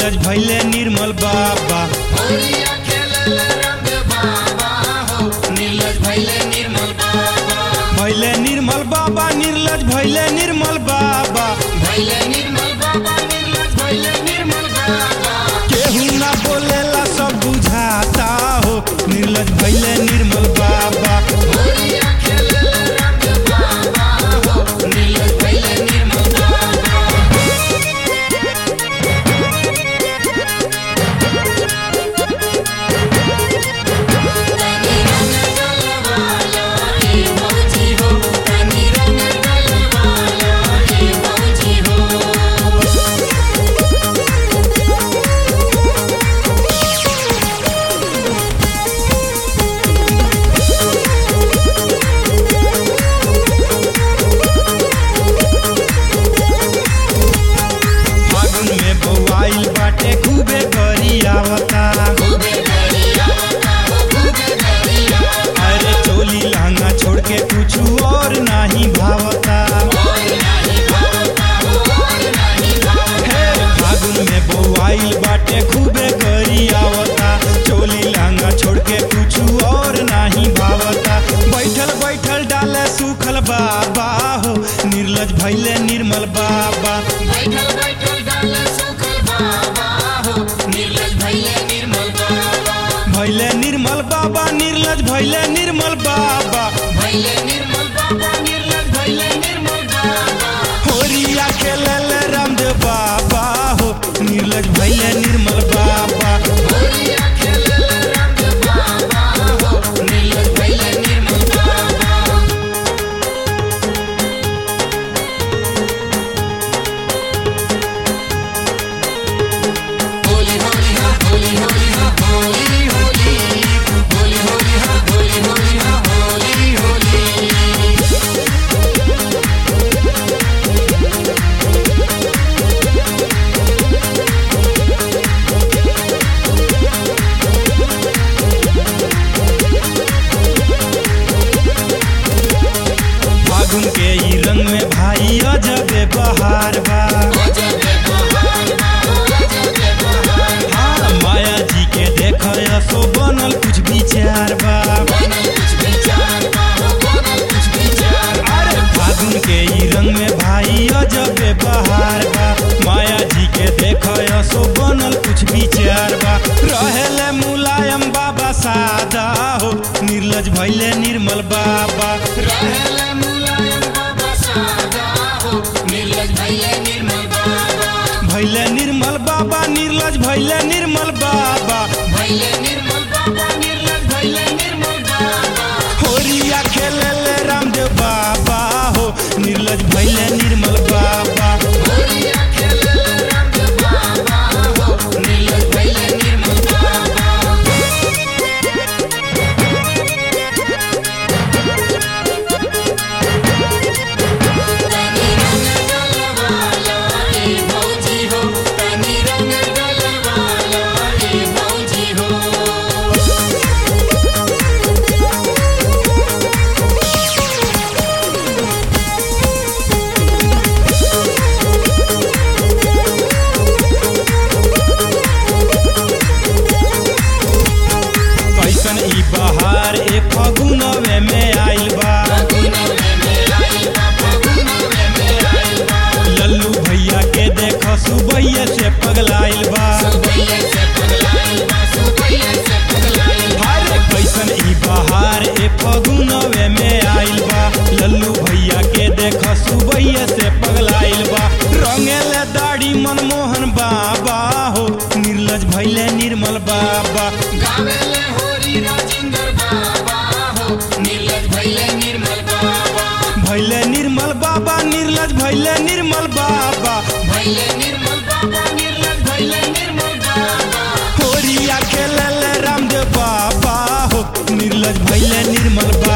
निर्लज भैले निर्मल बाबा होलिया खेलल रामदेव बाबा हो नीलज भैले निर्मल बाबा भैले निर्मल बाबा निर्लज भैले निर्मल बाबा भैले निर्मल बाबा नीलज भैले निर्मल बाबा केहू ना बोलेला सब बुझाता हो निर्लज भैले निर्मल बाबा होलिया खेलल रामदेव बाबा हो नीलज भैले निर्मल बाबा तनी रंग गलवाला ए मौजी हो तनी रंग गलवाला ए मौजी हो फागुन में बौआइल बाटे खूबे करी आवता खूबे गरिया हो खूबे गरिया अरे चोली लहंगा छोड़ के कुछ और नाही भावता और नहीं भावता हो और नहीं भावता हे फागुन में बौआइल बाटे खूबे करी आवता चोली लहंगा छोड़ के कुछ और नाही भावता बैठल बैठल डाले सुखल बाबा हो निर्लज भैले निर्मल बाबा बैठल बैठल डाल सुखल बाबा हो निर्लज भैले निर्मल बाबा भैले निर्मल बाबा निर्लज भैले निर्मल बाबा भैले निर्मल बाबा निर्लज भैले निर्मल बाबा होरिया खेलल रामदेव बाबा हो निर्लज भैले निर्मल बाबा होलिया खेलल रामदेव बाबा हो निर्लज भैले निर्मल बाबा होली होली हा होली होली हा होली होली होली होली हा होली होली हा होली होली फागुन के ई रंग में भाई अजबे बहार बा अजबे बहार बा अजबे बहार हाँ माया जी के देख सो बनल कुछ विचार बा बनल कुछ विचार बा हो बनल कुछ विचार अरे फागुन के ई रंग में भाई अजबे बहार बा माया जी के देख सो बनल कुछ विचार बा रहेले मुलायम बाबा सादा हो निर्लज भैले निर्मल बाबा रहल मुलायम बाबा सादा हो निर्लज भैले निर्मल बाबा भैले निर्मल बाबा निर्लज भैले निर्मल बाबा भैले निर्मल बाबा निर्लज भैले निर्मल बाबा होरिया खेलले रामदेव बाबा हो निर्लज भैले निर्मल बाबा होलिया खेलल रामदेव बाबा हो निर्लज भैले निर्मल बाबा तनी रंग गलवाला ए मौजी हो तनी रंग गलवाला ए मौजी हो कैसन ई बहार ए फगुनवे में आइल बा फगुनवे में आइल बा फगुनवे में आइल बा लल्लू भैया के देख सुबैया से पगलाइल बा सुबैया से पगलाइल बा सुबैया से पगलाइल बा अरे कैसन ई बहार ए फगुनवे में आइल बा लल्लू भैया के देख सुबैया से पगलाइल बा रंगेले दाढ़ी मनमोहन बाबा हो निर्लज भैले निर्मल बाबा गावेले होरी राजेंद्र बाबा हो निर्लज भैले निर्मल बाबा भैले निर्मल बाबा निर्लज भैले निर्मल बाबा भैले निर्मल बाबा निर्लज भैले निर्मल बाबा होरिया खेलले रामदेव बाबा हो निर्लज भैले निर्मल